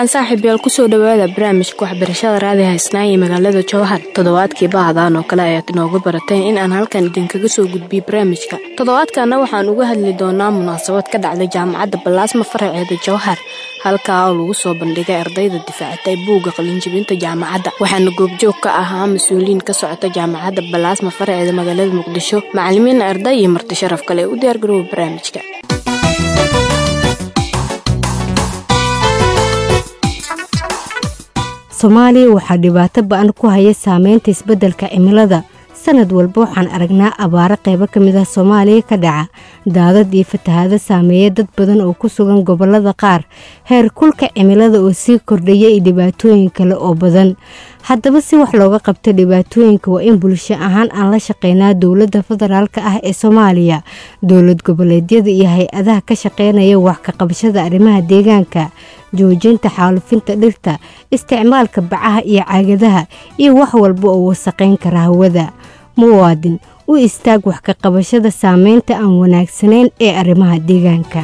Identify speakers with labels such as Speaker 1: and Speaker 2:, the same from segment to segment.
Speaker 1: wacan saaxiibyaal kusoo dhawaada barnaamijka waxbarashada raadi haysnaa ee magaalada jowhar toddobaadkii bahdaan oo kale ayaad inooga barateen in aan halkan idinkaga soo gudbiyo barnaamijka toddobaadkana waxaan uga hadli doonaa munaasabad ka dhacday jaamacadda balaasma faraceeda jowhar halkaa oo lagu soo bandhigay ardayda difaacatay buugga qalinjibinta jaamacadda waxaana goobjoog ka ahaa mas-uuliyiin ka socota jaamacadda balaasma faraceeda magaalada muqdisho macalimiin arday iyo marti sharaf kale u diyaargarooba barnaamijka
Speaker 2: soomaaliya waxaa dhibaato ba-an ku haya saameynta isbeddelka cimilada sanad walba waxaan aragnaa abaaro qaybo ka mid ah soomaaliya ka dhaca daadad iyo fatahaado saameeya dad badan oo ku sugan gobollada qaar heer kulka cimilada oo sii kordhaya iyo dhibaatooyin kale oo badan haddaba si wax looga qabto dhibaatooyinka waa in bulsho ahaan aan la shaqeynaa dowladda federaalk ah ee soomaaliya dowlad goboleedyada iyo hay-adaha ka shaqeynaya wax ka qabashada arrimaha deegaanka joojinta xaalufinta dhirta isticmaalka bacaha iyo caagadaha iyo wax walba oo wasaqayn kara hawada muwaadin u istaag wax ka qabashada saameynta aan wanaagsanayn ee arrimaha deegaanka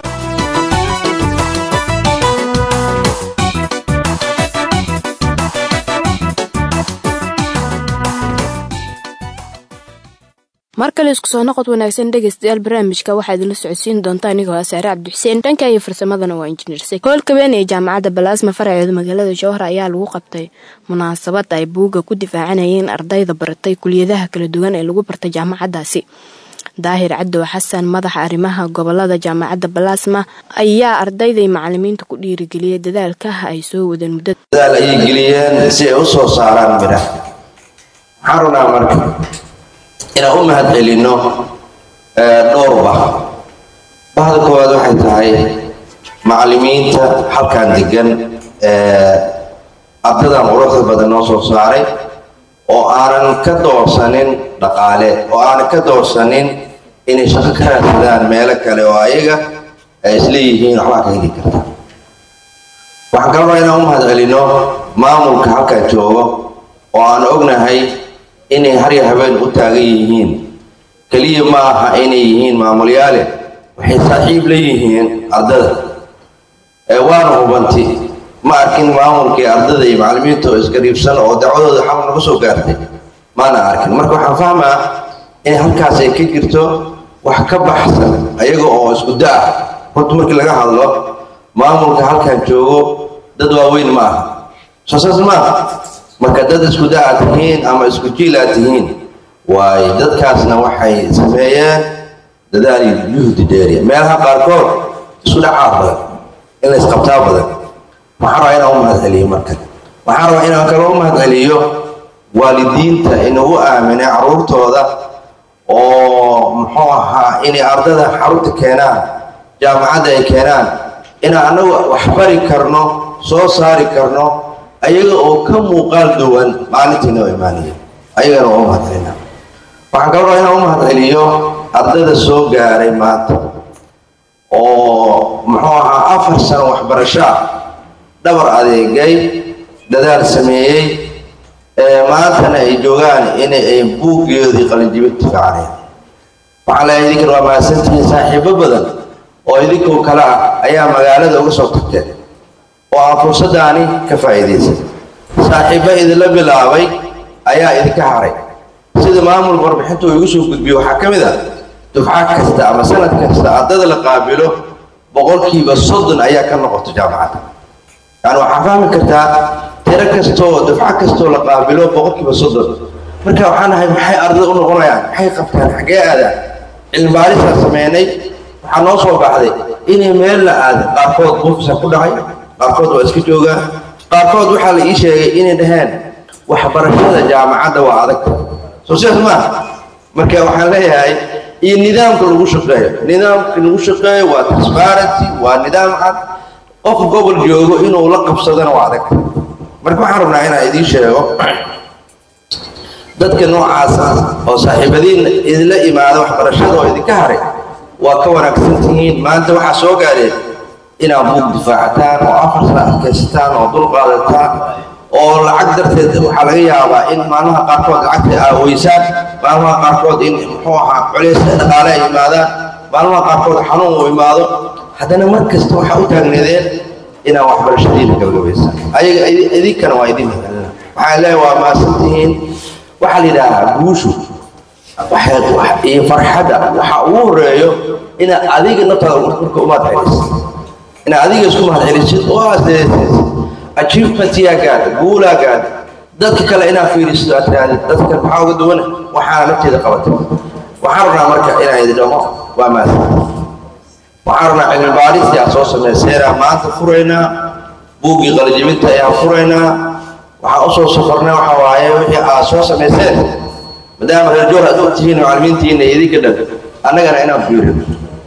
Speaker 1: mar kale isku soo noqod wanaagsan dhegaystayaal barnaamijka waxaa idinla socodsiin doonta anigoo ah saare cabdixuseen dhanka iyo farsamadana waa injineer sek hoolka weyn ee jaamacadda balaasma faraceeda magaalada jowhar ayaa lagu qabtay munaasabad ay buugga ku difaacanayeen ardayda baratay kuliyadaha kala duwan ee lagu bartay jaamacaddaasi daahir cadow xasan madaxa arrimaha gobolada jaamacadda balaasma ayaa ardayda iyo macalimiinta ku dhiirigeliyay dadaalka ay soo wadeen muddo
Speaker 3: dadaal ayay geliyeen si ay u soo saaraan midha waxaan runaa marka inaan u mahad celinno dhowr bah bahda koowaad waxay tahay macalimiinta halkan degan ardadan quruxda badan noo soo saaray oo aanan ka doorsanin dhaqaale oo aanan ka doorsanin inay shaqo ka raadsadaan meelo kale oo ayaga ay isleeyihiin waxbaa ka heli karta waxaan kaloo inaan u mahad celinno maamulka halkan joogo oo aan ognahay inay harya habeen u taagan yihiin keliya ma aha inay yihiin maamulyaale waxay saaxiib la yihiin ardada waana hubanti ma arkin maamulkii ardada iyo macalimiinta oo isgariibsan oo dacwadooda xal naga soo gaartay maana arkin marka waxaan fahmaa in halkaas ay ka jirto wax ka baxsan ayaga oo isku da-ah horta markii laga hadlo maamulka halkan joogo dad waaweyn ma aha soo saas maaha marka dad isku da-aad tihiin ama isku jiil aad tihiin waayo dadkaasna waxay sameeyeen dadaal iyo juhdi dheeriya meelaha qaarkood isku dhacaa badan in la isqabtaa badan waxaan rabaa inaan u mahad celiyo marka waxaan rabaa inaan kaloo u mahad celiyo waalidiinta inagu aaminay caruurtooda oo muxuu ahaa inay ardada xarunta keenaan jaamacadda ay keenaan inaan annagu waxbari karno soo saari karno ayaga oo ka muuqaal duwan maalintiina oo imaanaya ayagana waa u mahad celina waxaan kaloo rabaa inaan u mahad celiyo ardada soo gaaray maanta oo muxuu ahaa afar sano waxbarasho ah dhabar adeegay dadaal sameeyey maantana ay joogaan inay ay buuggeedii qalinjibin difaacaneen waxaan leeyahay idinkan waa mahadsantihiin saaxiibo badan oo idinkoo kale ah ayaa magaalada uga soo tagteen oo aan fursadaani ka faa'iidaysan saaxiibba idinla bilaabay ayaa idinka haray sida maamul warbixinta uu igu soo gudbiyo waxaa ka mid ah dufca kasta ama sanad kasta ardada la qaabilo boqolkiiba soddon ayaa ka noqoto jaamacadda yani waxaa fahmi kartaa tiro kastoo dufco kastoo la qaabilo boqolkiiba soddon marka waxaan ahay maxay ardada u noqonayaan maxay qabtaan xaggee aadaan cilmibaarisaan sameynay waxaa noo soo baxday inay meel la aaday qaarkood buufisa ku dhacay qaarkood waa iska joogaan qaarkood waxaa la ii sheegay inay dhaheen waxbarashada jaamacadda waa adag soo sidaas maaha marka waxaan leeyahay iyo nidaamka lagu shaqeeyo nidaamka lagu shaqeeyo waa transparency waa nidaam cad qof gobol joogo inuu la qabsadana waa adag marka waxaan rabnaa inaan idiin sheego dadka noocaasa oo saaxiibadiin idinla imaada waxbarashada oo idinka haray waa ka wanaagsan tihiin maanta waxaa soo gaareen inaad buug difaacataan oo afar sana adkaysataan oo dul qaadataan oo lacag darteed waxaa laga yaabaa in maalmaha qaarkood lacagta aaweysaan maalmaha qaarkood in muxuu ahaa culays dhaqaale ay imaadaan maalmaha qaarkood xanuun uu imaado haddana mar kasta waxaa u taagneedeen inaan waxbarashadiina gabagabaysan ayaga idinkana waa idin mahadcelina waxaan leeyahay waa maasantihiin waxaa la yidhaahaa guushu iyo farxadda waxa ugu horeeyo inaad adiga naftaada marka umaad celisid inaad adiga isku mahad celisid oo aad seesid achievementiyaa gaadha guulaa gaadha dadka kale inaad fiirisid aad tirahdid dadka kale maxaa uga duwan waxaana nafteeda qabatay waxaan rabnaa marka inaan idin dhaho waa maasan waxaan rabnaa cilmi baadhistii aad soo samayseenaa maanta furaynaa buuggii qalijibinta ayaan furaynaa waxaan usoo safarnay waxa waaye wixii aad soo samayseen maadaama reer joor aad ogtihiin macalimiintiina iyo idinka dhan annagana inaan fiirino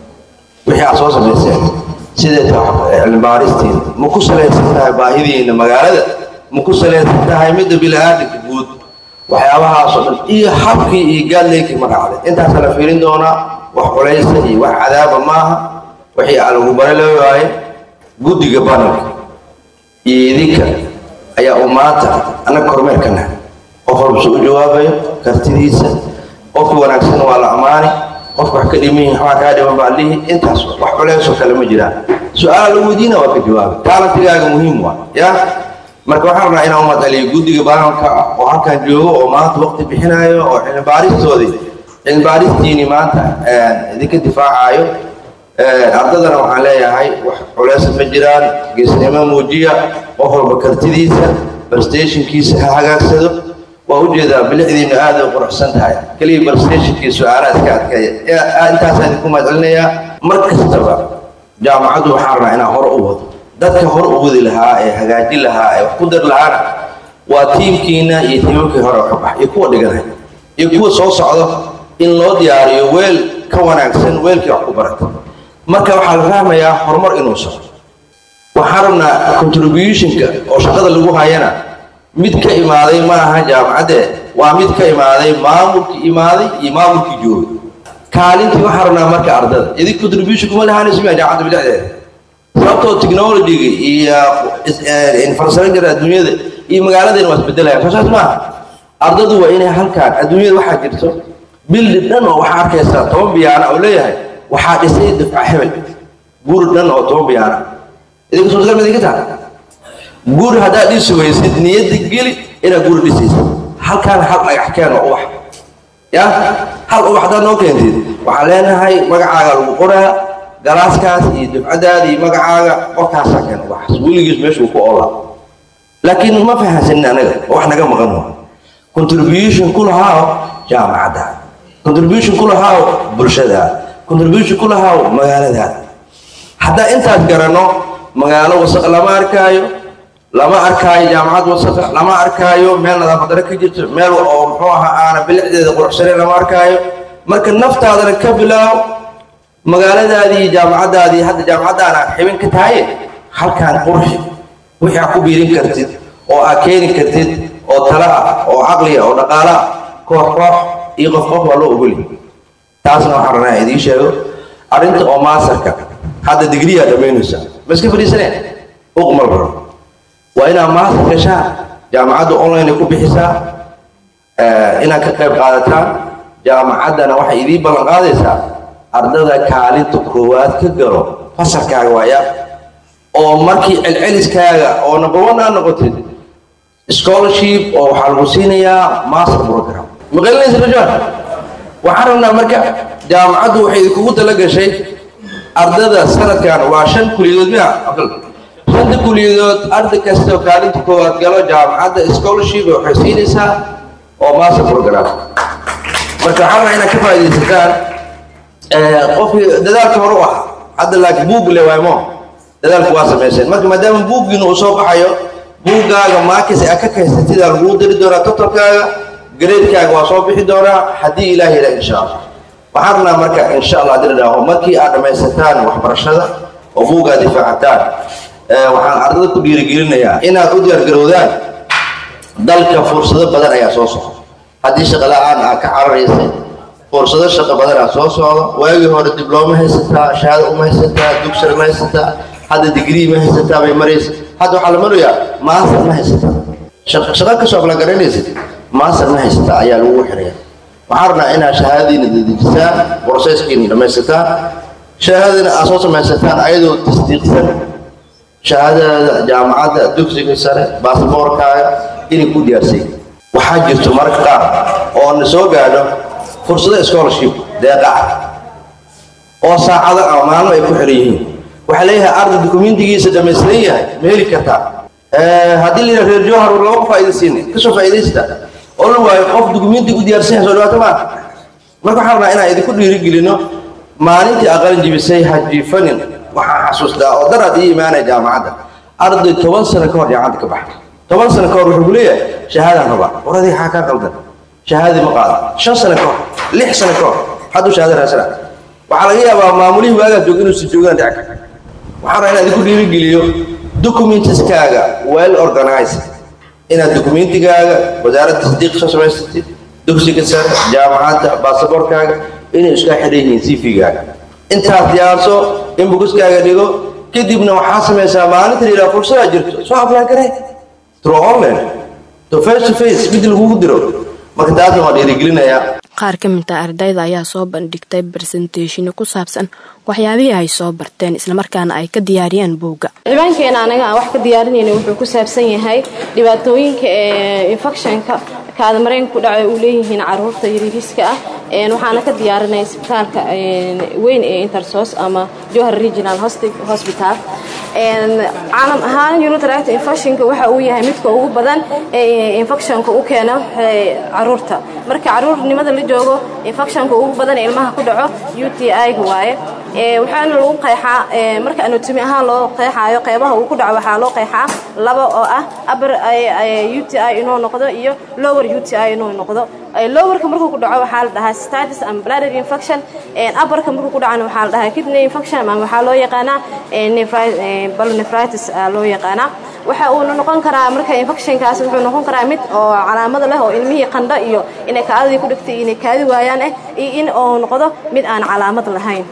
Speaker 3: wixii aad soo samayseen sidee tahay cilmi baadhistiina ma ku salaysan tahay baahidiina magaalada ma ku salaysan tahay midda bili-aadamka guud waxyaabahaasoo dhan iyo habkii iyo gaadleykii ma raacday intaasa la fiirin doonaa wax culaysa iyo wax cadaaba maaha wixii aan lagu bara la waaye guddiga banalka iyo idinka ayaa uu maanta annaga kormeerkana qof walba su u jawaabayo kartidiisa qofka wanaagsan waa la ammaani qofka wax ka dhiman yihin waxbaa kaa dhiman baa lihi intaas wax culeysoo kale ma jiraan su-aala lagu weydiina waa ka jawaabi taalantigaaga muhiim waa ya marka waxaan rabnaa inaan umad celiyo guddiga baanalka ah oo halkan joogo oo maanta waqti bixinayo oo cilmibaaristoodii cilmibaaristiini maanta idinka difaacayo ardadana waxaan leeyahay wax culeysa ma jiraan geesnimo muujiya qof walba kartidiisa barstationkiisa ha hagaagsado waa ujeedaa bilicdiina aada u quruxsan tahay keliya barstationkii su-aalaha iska adkeeya intaasaan idinku mahadcelinayaa mar kastaba jaamacaddu waxaan rabnaa inaan hore u wado dadka hore u wadi lahaa ee hagaajin lahaa ee wax ku dar lahaana waa tiimkiina iyo tiimamkii hore ka bax iyo kuwa dhiganay iyo kuwa soo socdo in loo diyaariyo weel ka wanaagsan weelkii wax ku barata marka waxaa la fahmayaa horumar inuu socdo waxaan rabnaa contributionka oo shaqada lagu hayana mid ka imaaday ma aha jaamacaddee waa mid ka imaaday maamulkii imaaday iyo maamulkii joogay kaalintii waxaan rabnaa marka ardada idin contribution kuma lahaanayso miya jaamacadda bilicdeeda sababtoo technologyga iyo infrastructure adduunyada iyo magaaladeena waa isbedelayaan soo saas maaha ardadu waa inay halkaan adduunyada waxaa jirto bildi dhan oo waxaa arkaysaa toban biyaana oo leeyahay waxaa dhisay dafca hebel guri dhan oo toban biyaana idinka suurtagal ma idinka taha guri haddaad dhisi weysid niyadda geli inaad guri dhisaysid halkaan hal dhagax keen oo ubax ya hal ubax haddaad noo keentid waxaan leenahay magacaaga lagu qoraa galaaskaas iyo dufcadaada iyo magacaaga qofkaasaa keen ubaxaas weligiis meeshuu ku olaa laakiin ma fahansanin anaga oo wax naga maqan waa contribution ku lahaaw jaamacadda contribution ku lahaaw bulshada contribution ku lahaaw magaaladaada haddaa intaas garanno magaalo wasaq lama arkaayo lama arkaayo jaamacad wasaqa lama arkaayo meel nadaafadare ka jirto meel oo muxuu ahaa aana bilicdeeda quruxsanayn lama arkaayo marka naftaadana ka bilaaw magaaladaadii iyo jaamacaddaadii hadda jaamacaddaana xibin ka tahaye halkaan qurxi wixii aad ku biirin kartid oo aad keeni kartid oo tala ah oo caqliya oo dhaqaala ah koox koox iyo qof qof waa loo ogoli taasna waxaan rabnaa idiin sheego arrinta oo maasarka hadda digriyaa dhammaynaysa ma iska fadhiisaneen uqmal rabo waa inaad maasar gashaan jaamacadda online ku bixisaa inaad ka qayb qaadataan jaamacaddana waxay idiin ballan qaadaysaa ardada kaalinta koowaad ka galo fasalkaaga waaya oo markii celceliskaaga oo number one aad noqotid scholarship oo waxaa lagu siinayaa master program maqalinaysa rajaan waxaan rabnaa marka jaamacaddu waxay idinkugu tala gashay ardada sanadkan waa shan kuliyadood miya shanta kuliyadood arday kasta oo kaalinta koowaad galo jaamacadda scholarship waxay siinaysaa oo master program marka waxaan rabaa inaad ka faa'iidaysataan qofkii dadaalka hore u ah hadda laakiin buug le waaymo dadaalku waa samayseen marka maadaama buuggiina uu soo baxayo buuggaaga maakis aad ka kaysatidaa laguu diri doonaa totalkaaga gareedkaaga waa soo bixi doonaa haddii ilaah yidhaa insha allah waxaan rabnaa marka insha allah haddii la dhaaho markii aad dhammaysataan waxbarashada oo buuggaa difaacataan waxaan ardada ku dhiirigelinayaa inaad u diyaargarowdaan dalka fursado badan ayaa soo socda haddii shaqo la-aan aad ka cararaysay fursado shaqo badan aa soo socda waagii hore diblooma haysataa shahaado uma haysataa dugsar ma haysataa hadda digrii ma haysataa bay maraysa hadda waxaa la marayaa master ma haysataa shaqo kasoo afla garanaysid master ma haysataa ayaa lagu xiraya waxaan rabnaa inaad shahaadadiina dedejisaan broseskiina dhamaysataan shahaadadina aad soo samaysataan ayadoo tasdiiqsan shahaadadaada jaamacadda dugsiga sare baasboorkaaga inay ku diyaarsay waxaa jirto mararka qaar oo na soo gaadho fursado scholarship deeqa ah oo saacado ama maalmo ay ku xiran yihiin waxaa leeyahay arday dukumentigiisa dhamaystiran yahay ma heli kartaa haddii la yidhaha reer jowhar war lama ku faa'iidaysiina kasoo faa'iidaysta oo la waayo qof dukumenti u diyaarsan yahay soo dhawaato maa marka waxaan rabnaa inaan idinku dhiirigelino maalintii aqalin jibisay hajiifanin waxaan xasuustaa oo daraad ii imaanaya jaamacadda arday toban sano ka hor jaamacadda ka baxay toban sano ka hor wuxuu ku leeyahay shahaadaan rabaa war adiga xaa kaa qaldan shahaadadii ma qaada shan sano ka hor lix sano ka hor hadduu shahaada raasana waxaa laga yaabaa maamulihii waagaas jooga inuusan joogaan dhici karta waxaan rabaa inaan idinku dhiirigeliyo documentiskaaga well organized inaad documentigaaga wasaaradda tasdiiq soo samaysatid dugsiga sare jaamacadda baasaboorkaaga inay iskaa xidhan yihiin cv-gaaga intaas diyaarso in buguskaaga dhigo kadibna waxaa samaysaa maalinta la yidhaha fursadaa jirto soo apply garee through online to face to face mid lagugu diro marka taasna waa dhiirigelinayaa
Speaker 1: qaar ka mid ah ardayda ayaa soo bandhigtay barsenteshino ku saabsan waxyaabihii ay soo barteen islamarkaana ay ka diyaariyeen buugga
Speaker 4: cibaankeena anaga aan wax ka diyaarinayna wuxuu ku saabsan yahay dhibaatooyinka ee infectionka kaadamareenka ku dhaca uu leeyihiin caruurta yariiriska ah waxaana ka diyaarinay isbitaalka weyn ee intersos ama johar regional hospital caalam ahaan unitract infectionka waxa uu yahay midka ugu badan ee infectionka u keeno caruurta marka caruurnimada la joogo infectionka ugu badan ee ilmaha ku dhaco u t i-ga waaye waxaana lagu qeexaa marka anatomi ahaan loo qeexaayo qeybaha uu ku dhaco waxaa loo qeexaa laba oo ah upper u t i inuu noqdo iyo lower u t i inuu noqdo lowerka markuu ku dhaco waxaa la dhahaa status and bladder infection upperka markuu ku dhacana waxaa la dhahaa kidney infection ama waxaa loo yaqaanaa balonefritis loo yaqaanaa waxa uuna noqon karaa marka infectionkaas wuxuu noqon karaa mid oo calaamada leh oo ilmihii qandho iyo inay kaadadii ku dhigtay inay kaadi waayaan ah iyo in uu noqdo mid aan calaamad lahayn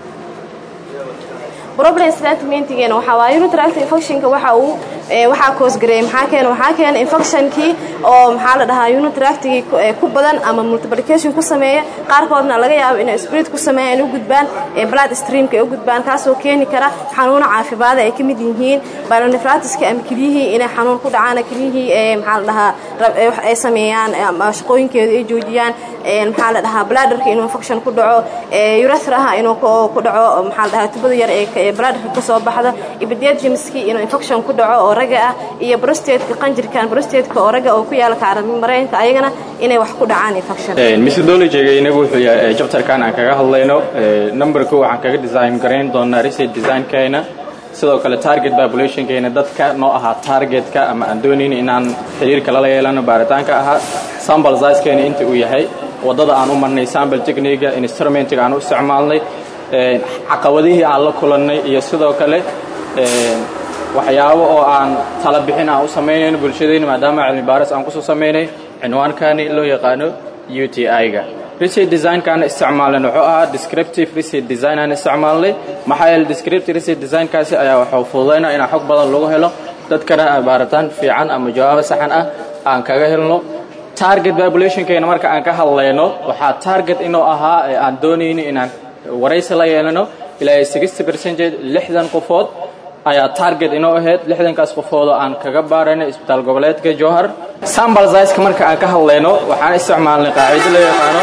Speaker 4: problem statementgeena waxaa waaye unitract infectionka waxa uu waxaa koosgareeyay maxaa keena waxaa keena infectionkii oo maxaa la dhahaa unitractigii ku badan ama multiplication ku sameeya qaarkoodna laga yaabo inay spirit ku sameeyaan u gudbaan blood streamka ay u gudbaan kaasoo keeni kara xanuuno caafimaada ay ka mid yihiin bilonefratiska ama kelyihii inay xanuun ku dhacaan kelyihii maxaa la dhahaa ay sameeyaan ama shaqooyinkeeda ay joojiyaan maxaa la dhahaa bladderka inuu infection ku dhaco urethraha inuu ku dhaco maxaa la dhahaa tubada yar ee bladderka kasoo baxda ibadiadjimski inuu infection ku dhaco oo raga ah iyo brostateka qanjirkan brostateka oo raga oo ku yaala kaarami mareenka ayagana inay wax ku dhacaan infection
Speaker 5: methodologyga inagu wuxuu yahay chapterkan aan kaga hadlayno number ko waxaan kaga design garayn doonaa research designkeena sidoo kale target populationkeena dadka noo ahaa targetka ama aan doonayna inaan xiriirka lala yeelano baaritaanka ahaa sample sizekeena inta uu yahay waddada aan u marnay sample techniga instrumentiga aan u isticmaalnay caqabadihii aan la kulannay iyo sidoo kale waxyaabo oo aan tala bixin aan u samaynayno bulshadayna maadaama cilmi baaris aan kusoo samaynay cinwaankani loo yaqaano u t i-ga research designkaana isticmaalnay wuxuu ahaa descriptive research design aan isticmaalnay maxaa yeele descriptive research designkaasi ayaa waxuu fududaynaa inaan xog badan lagu helo dadkana baaritaan fiican ama jawaabo saxan ah aan kaga helno target populationkeena marka aan ka hadlayno waxaa target inuu ahaa ee aan doonayno inaan waraysi la yeelano ilaa sixty percentage lixdan qofood ayaa target inoo ahayd lixdankaas qofoodoo aan kaga baarayno isbitaal goboleedka jowhar sambal siska marka aan ka hadlayno waxaan isticmaalnay qaacido loo yaqaano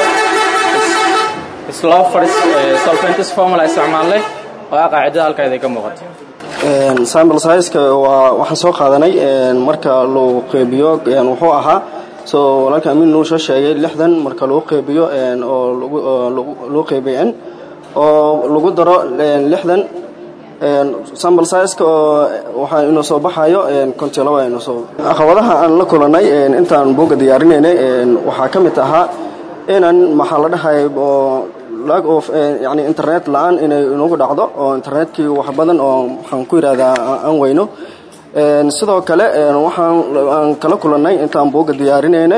Speaker 5: slofers solventis formula isticmaalnay oo ah qaacidada halkaeda ka muuqato
Speaker 6: sambal siska waa waxaan soo qaadanay marka loo qeybiyo wuxuu ahaa so walaalka amiin nuu soo sheegay lixdan marka lagu qeybiyo oo loo qeybiyo n oo lagu daro lixdan sambal siska oo waxaa inuu soo baxayo kontilaba inuu soo caqabadaha aan la kulanay intaan buugga diyaarinaynay waxaa ka mid ahaa inaan maxaa la dhahay oo lag of yani internet la-aan inay inagu dhacdo oo internetkii wax badan oo waxaan ku yidhahdaa aan weyno sidoo kale waxaan aan kala kulannay intaan buugga diyaarinayna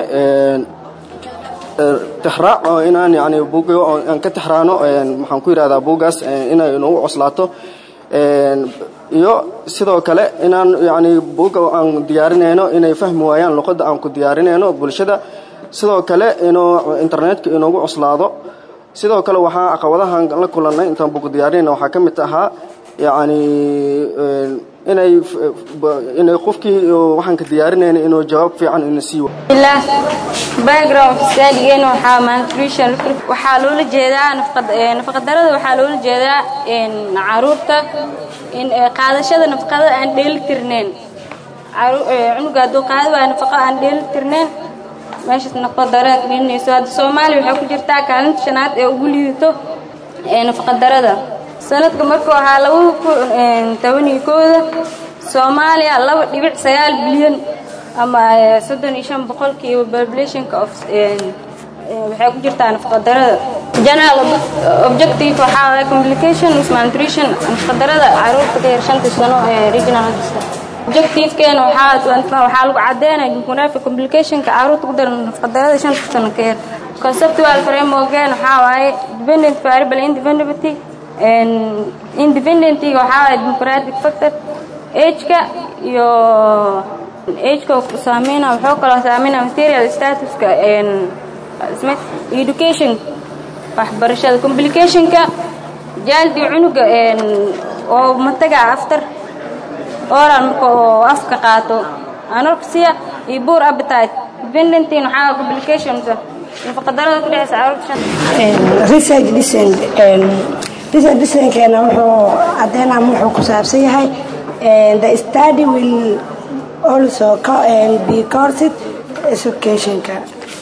Speaker 6: tixraac oo inaan yani buugga aan ka tixraano maxaan ku yidhahdaa buuggaas inay inagu coslaato iyo sidoo kale inaan yani buugga aan diyaarinayno inay fahmi waayaan luqadda aan ku diyaarinayno bulshada sidoo kale inuu internetka inoogu coslaado sidoo kale waxaa caqabadahan la kulannay intaan buugga diyaarinayna waxaa ka mid ahaa yani inay inay qofkii waxaan ka diyaarinayna inuu jawaab fiican ina siiyo
Speaker 7: billah background studygeena waxaa malnutrition waxaa loola jeedaa nafaqadarada waxaa loola jeedaa caruurta in qaadashada nafaqada aan dheelitirnayn cunuga hadduu qaadi waayo nafaqo aan dheelitirnayn meeshaas nafaqadara keenayso hadda soomaaliya waxay ku jirtaa kaalinta shanaad ee ugu liidato nafaqadarada sanadka markuu ahaa labada kun tobaniyo kooda soomaaliya laba dhibic sagaal bilyan ama soddon iyo shan boqolkiiba populationka of waxay ku jirtaa nafaqadarada general objective waxaa waaya complication with malnutrition nafaqadarada caruurta ka yar shanta sano ee regional objectivekeena waxaa waxaa lagu cadeynaya jumhuuriyadka complicationka caruurta ku daran nafaqadarada shanta sano ka yar conceptual frameworkeen waxaa waaye dependent variable independentity independentiga waxaa waaye democratic factor ageka iyo ageka saameyna wuxuu kaloo saameynaa material statuska education waxbarashada complicationka jaaldi cunuga oo mataga after oral marka oo afka qaato anorexia iyo poor appetite dependentin waxaa complications nafaqadarada ku dhexeysa caruurta
Speaker 8: research dicent research dicenkeena wuxuu cadeynaa wuxuu ku saabsan yahay the study will also be coursed educationka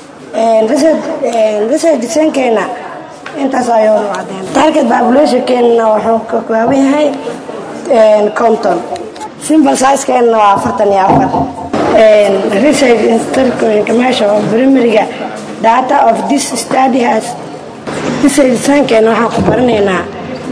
Speaker 8: research dicenkeena intaas ayuu cadeen target populationkeena wuxuu ka kooban yahay conton simple sizekeena waa afartan iyo afar research institutionka meesha oo primaryga data of this study has research dicenkeena waxaan ku baranaynaa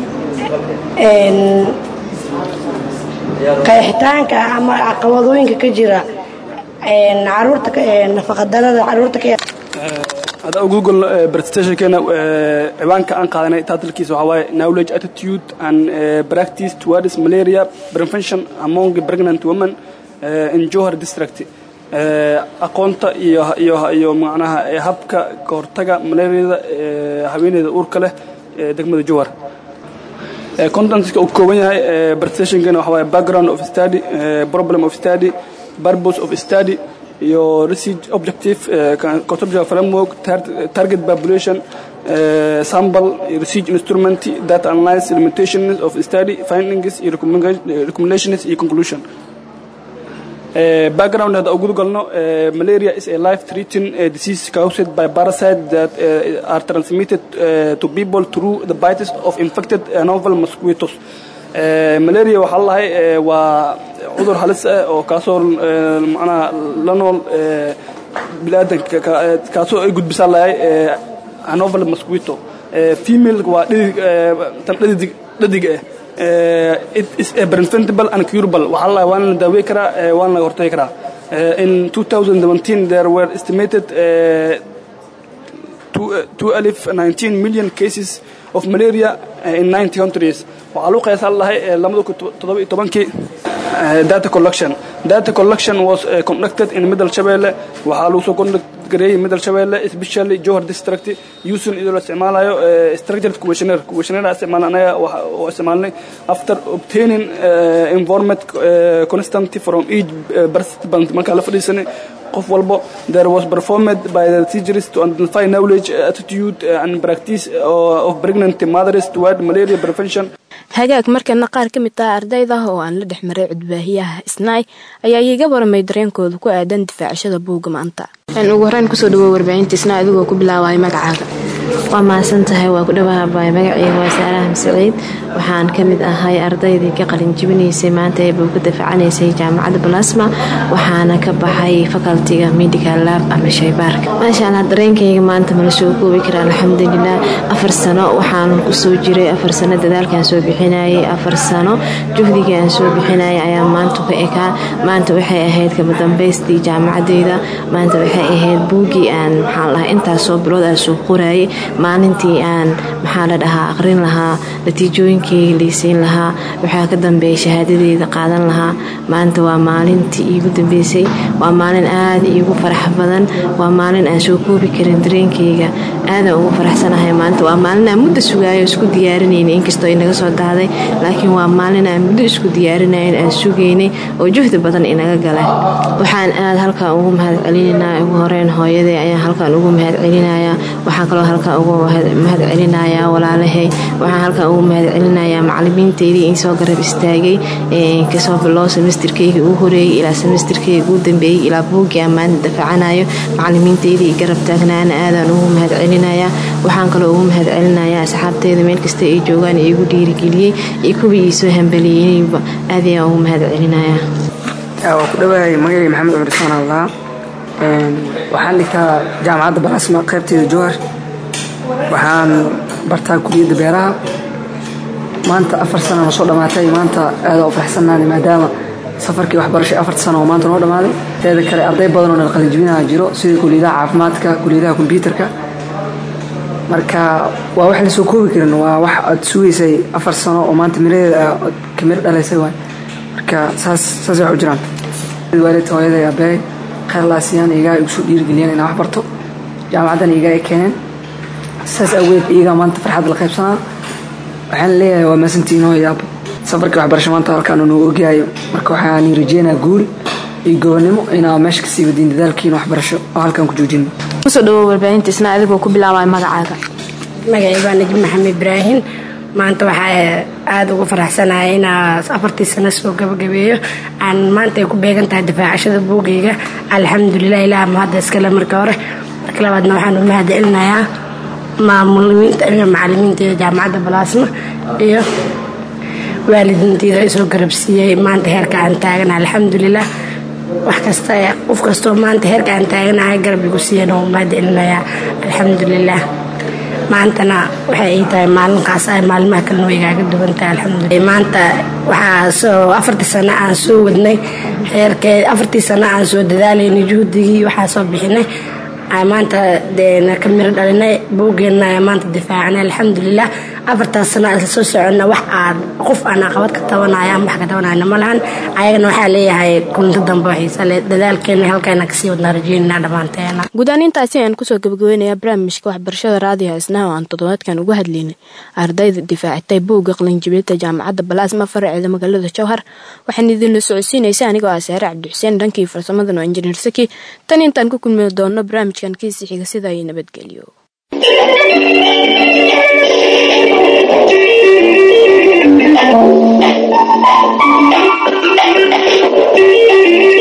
Speaker 8: qeexitaanka ama caqabadooyinka ka jira caruurta nafaqadarada caruurta ka
Speaker 9: hadda google presentationkeena ciwaanka aan qaadanay titlkiisa waxaa waaye knowledge attitude and practice towards malaria prevention among pregnant women in Johor district aqoonta iyo iyo iyo macnaha habka ka hortaga malaariyada haweeneyda uurka leh ee degmada Johor contentska uu kooban yahay presentationkeena waxaa waaye background of study problem of study purpose of study iyo research objective conceptual framework target population sample research instrument data analysis limitations of study findings iyo recommendations iyo conclusion background hadda ugu galno malaria is a life threatening disease caused by parasites that are transmitted to people through the bites of infected novel mosquitoes malaria waxaa lahay waa cudur halis ah oo kaasoo macnaha la nool biniaadanka kaasoo ay gudbisaa lahay anovel mosquito female waa dhidig tan dhadig dhadiga ah it is a preventable and curable waxaa lahay waana la daawey karaa waana laga hortagi karaa in 2017 there were estimated two alif 19 million cases of malaria in 90 countries waxaa lagu qiyaasan lahay lamada kun toddoba iyo tobankii data collection data collection was uh, conducted in middle shabelle waxaa lagu soo conduct gareeyay middle shabelle especially johor district using iyadoo la isticmaalayo structured questionnaire questionnaire isticmaalna anaga oo isticmaalnay after obtaining uh, informant uh, constant from each uh, participant markaa la fadhiisanay qof walbo there was performed by the teachers to identify knowledge attitude and practice of pregnant mothers toward malaria prevention
Speaker 1: hagaag markana qaar ka mid ah ardayda oo aan la dhex maray cudbaahiyaha isnaay ayaa iiga waramay dareenkooda ku aadan difaacashada buugga maanta ugu horeyn kusoo dhawo warbaahinta isnaa adigoo ku bilaabaya magacaaga
Speaker 10: waa mahadsan tahay waa ku dhawahabaay magaceyga waa saaraha saciid waxaan ka mid ahay ardaydii ka qalinjibinaysay maanta ee buuga dafacanaysay jaamacadda balasma waxaana ka baxay facultiga medical lab ama shaybaarka maasha allah dareenkayga maanta mala soo koobi kara alxamdulilah afar sano waxaan kusoo jiray afar sano dadaalkaan soo bixinayay afar sano juhdiga aan soo bixinayay ayaa maanta ka ekaa maanta waxay ahayd kama dambaystii jaamacadeyda maanta waxay ahayd buugii aan maxaan lahaa intaasoo bilood aan soo qorayay maalintii aan maxaa la dhahaa aqrin lahaa natiijooyinkii dareenkeyga liisiin lahaa waxaa ka dambeeya shahaadadeeda qaadan lahaa maanta waa maalintii iigu dambeysay waa maalin aada iigu farax badan waa maalin aan soo koobi karin dareenkeyga aadaan ugu faraxsanahay maanta waa maalin aan muddo sugaayo isku diyaarinayna inkastoo inaga soo dahday laakiin waa maalin aan muddo isku diyaarinayn aan sugaynay oo juhdi badan inaga gala waxaan aada halkaan ugu mahad celinanaa ugu horeyn hooyaday ayaan halkaan ugu mahad celinayaa waxaan kaloo halkaan ugu mahad celinayaa walaalahay waxaan halkaan ugu mahad celinayaa macalimiinteydii in soo garab istaagay kasoo biloo semesterkeyga ugu horeeyey ilaa semesterkeyga ugu dambeeyey ilaa buuggii aan maanta dafacanayo macalimiinteydii garab taagnaana aadaan ugu mahad celinayaa waxaan kaloo ugu mahad celinayaa asxaabteyda meel kasta ay joogaan iigu dhiirigeliyey iyo kuwii iisoo hambaliyeynayba aad ayaan ugu mahad celinayaa
Speaker 11: waa ku dhawaayay magacii maxamed cumar ismaan allah waxaan dhigtaa jaamacadda balasma qaybteeda jowhar waxaan bartaa kuliyadda beeraha maanta afar sana noo soo dhammaatay maanta aada u faraxsannaanay maadaama safarkii waxbarashay afarta sano oo maanta noo dhammaaday teeda kale arday badan oo nalqalijibinaha jiro sida kuliyadaha caafimaadka kuliyadaha kombyuutarka marka waa wax lasoo koobi karin waa wax aad sugaysay afar sano oo maanta miradeeda ka miro dhalaysay waay marka saas saas wax u jiraan waalidka hooyaday aabbahay khayrlaasiyaan iyagaa igu soo dhiirigeliyeen inaan wax barto jaamacaddan iyagaa ay keeneen saas awgeed iyagaa maanta farxadda la qaybsanaa waxaan leeyahay waa maasantiin hooyaaba safarkii waxbarasho maanta halkaan noo ogyahay marka waxaan rajeynaa guul iyo gobonimo inaa meesha kasii wadiin dadaalkiina waxbarasho oo halkaan ku joojino
Speaker 1: kusoo dhawow warbaahinta isna adigoo ku bilaabaya magacaaga
Speaker 8: magacii baa najib maxamed ibraahim maanta waxaa aada ugu faraxsanahay inaa afartii sano soo gabagabeeyo aan maanta ay ku beegan tahay difaacashada buugayga alxamdulilah ilaah mahadda iskale marka hore marka labaadna waxaan u mahad celinayaa maamulimiinta iyo macalimiinta jaamacadda balaasma iyo waalidiinteyda ay soo garabsiiyey maanta heerka aan taagana alxamdulilah wax kasta qof kastoo maanta heerka aan taaganahay garab igu siiyeen oo mahad celinayaa alxamdulilah maantana waxay ii tahay maalinkaas ay maalimaha kalena way igaaga duwan tahay alxamdulilah maanta waxaa soo afartii sano aan soo wadnay heerkee afartii sano aan soo dadaalaynay juhdigii waxaa soo bixinay maanta ka miro dhalinay buuggeena maanta difaacnay alxamdulilah afartaas sano aan soo soconna wax aan qof aan aqabad ka tabanaya ama wax ka tabanayna ma lahan ayagana waxaa leeyahay kunto dambe xiisa le dadaalkeena halkaana kasii wadnaa rajeynana dhammaanteena
Speaker 1: guud ahaan intaasi ayaan kusoo gabagabeynaya barnaamijka waxbarashada raadiga isnaha oo aan toddobaadkan uga hadlaynay ardayda difaacitay buugga qalinjibinta jaamacadda balaasma faraceeda magaalada jowhar waxaan idinla socodsiinaysa anigoo ah saare cabdixuseen dhankii farsamadan oo injineer saki tan intaan ku kulmi doono barnaamijkan kiisi xiga sida ay nabadgelyo
Speaker 12: Thank you.